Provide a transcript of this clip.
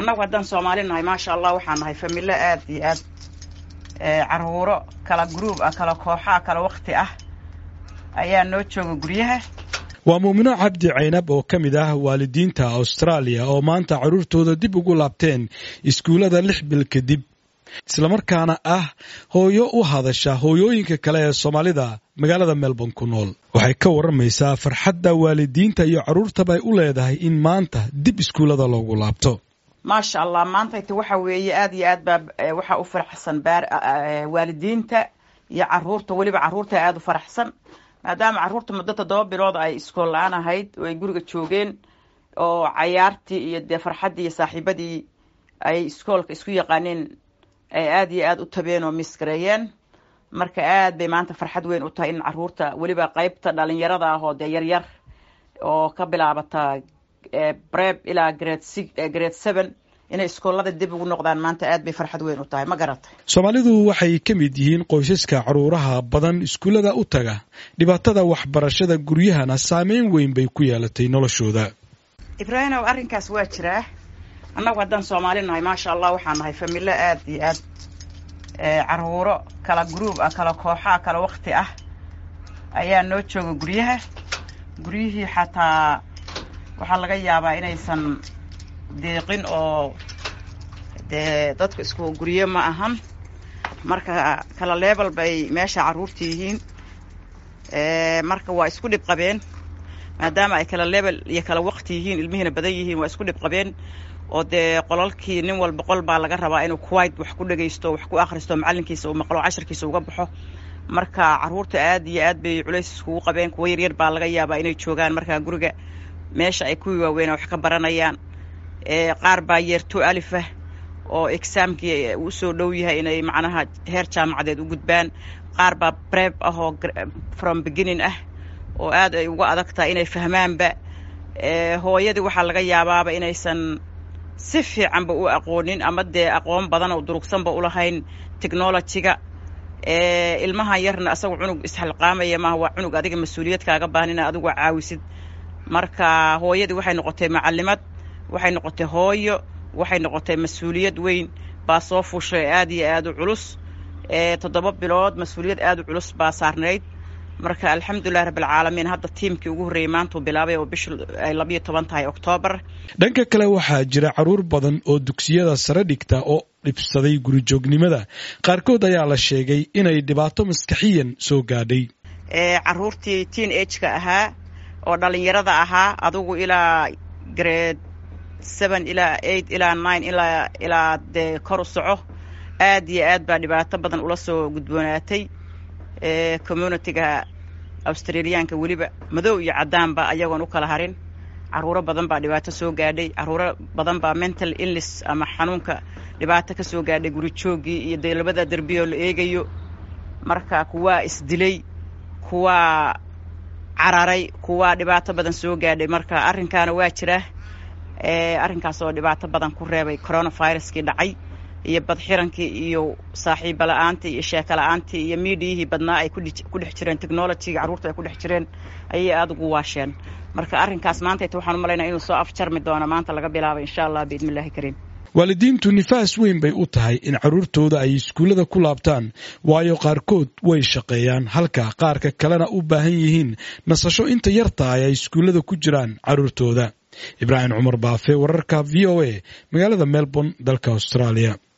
annagu haddaan soomaali nahay maasha allah waxaan nahay familo aad iyo aad caruuro kala gruub ah kala kooxaa kala wakti ah ayaa noo jooga guryaha waa muumino cabdi caynab oo ka mid ah waalidiinta austraaliya oo maanta carruurtooda dib ugu laabteen iskuullada lix bil kadib islamarkaana ah hooyo u hadasha hooyooyinka kale ee soomaalida magaalada melbourne ku nool waxay ka warramaysaa farxadda waalidiinta iyo carruurtaba ay u leedahay in maanta dib iskuullada loogu laabto maasha allah maantayta waxa weeye aad iyo aad baa waxaa u faraxsan waalidiinta iyo caruurta weliba carruurta aada u faraxsan maadaama carruurta muddo toddoba bilood ay iskool la-aan ahayd oo ay guriga joogeen oo cayaartii iyo dee farxaddii iyo saaxiibadii ay iskoolka isku yaqaaneen ay aada iyo aada u tabeen oo misgareeyeen marka aad bay maanta farxad weyn u tahay in carruurta weliba qeybta dhalinyarada ah oo dee yaryar oo ka bilaabata breb ilaa grade six grade seven inay iskoolada dib ugu noqdaan maanta aad bay farxad weyn u tahay ma garatay soomaalidu waxay ka mid yihiin qoysaska caruuraha badan iskuullada u taga dhibaatada waxbarashada guryahana saameyn weyn bay ku yeelatay noloshooda ibraahimow arrinkaas waa jiraa annagu haddaan soomaali nahay maasha allah waxaan nahay familo aad iyo aad caruuro kala gruub ah kala kooxaa kala wakti ah ayaa noo jooga guryaha guryihii xataa waxaa laga yaabaa inaysan deeqin oo dee dadku isku guryo ma ahan marka kala leebel bay meesha carruurta yihiin marka waa isku dhib qabeen maadaama ay kala leebel iyo kala waqti yihiin ilmihiina badan yihiin waa isku dhib qabeen oo dee qolalkii nin walba qol baa laga rabaa inuu kuwait wax ku dhagaysto wax ku akhristo macallinkiisa uu maqlo cashirkiisa uga baxo marka carruurta aad iyo aad bay culays iskugu qabeen kuwa yaryar baa laga yaabaa inay joogaan markaa guriga meesha ay kuwii waaweynaa wax ka baranayaan qaar baa yeerto alifah oo exaamkii uu soo dhow yahay inay macnaha heer jaamacadeed u gudbaan qaar baa breb ah oo from beginning ah oo aad ay uga adag tahay inay fahmaanba hooyadii waxaa laga yaabaaba inaysan si fiicanba u aqoonin ama dee aqoon badan oo durugsanba ulahayn technologyga ilmahan yarna asaga cunug isxilqaamaya maaha waa cunug adiga mas-uuliyad kaaga baahan ina adigu caawisid marka hooyadii waxay noqotay macalimad waxay noqotay hooyo waxay noqotay mas-uuliyad weyn baa soo fuushay aad iyo aad u culus toddoba bilood mas-uuliyad aad u culus baa saarnayd marka alxamdulilah rabbilcaalamiin hadda tiimkii ugu horreeyey maantuu bilaabay oo bishu ay labiyo toban tahay oktoobar dhanka kale waxaa jira carruur badan oo dugsiyada sare dhigta oo dhibsaday gurijoognimada qaarkood ayaa la sheegay inay dhibaato maskaxiyan soo gaadhay carruurtii teen ageka ahaa oo dhalinyarada ahaa adugu ilaa grade seven ilaa eight ilaa nine ilaa ilaa dee kor u soco aad iyo aad baa dhibaato badan ula soo gudboonaatay communitiga australiyaanka weliba madow iyo caddaanba ayagoon u kala harin carruuro badan baa dhibaato soo gaadhay carruuro badan baa mental illness ama xanuunka dhibaato ka soo gaadhay gurijooggii iyo dee labada derbiyoo la eegayo marka kuwaa isdilay kuwaa cararay kuwaa dhibaato badan soo gaadhay marka arrinkaana waa jira arrinkaas oo dhibaato badan ku reebay coronaviruskii dhacay iyo badxirankii iyo saaxiiba la-aantii iyo sheeko la-aantii iyo miidiyihii badnaa ay ku dhex jireen technologyga carruurta ay ku dhex jireen ayay aada ugu waasheen marka arrinkaas maantayta waxaan u malaynaya inuu soo afjarmi doono maanta laga bilaabay insha allah biidni illahi kariim waalidiintu nifaas weyn bay u tahay in carruurtooda ay iskuullada ku laabtaan waayo qaarkood way shaqeeyaan halka qaarka kalena u baahan yihiin nasasho inta yartahay ay iskuullada ku jiraan carruurtooda ibraahim cumar baafe wararka v o a magaalada melbourne dalka austraaliya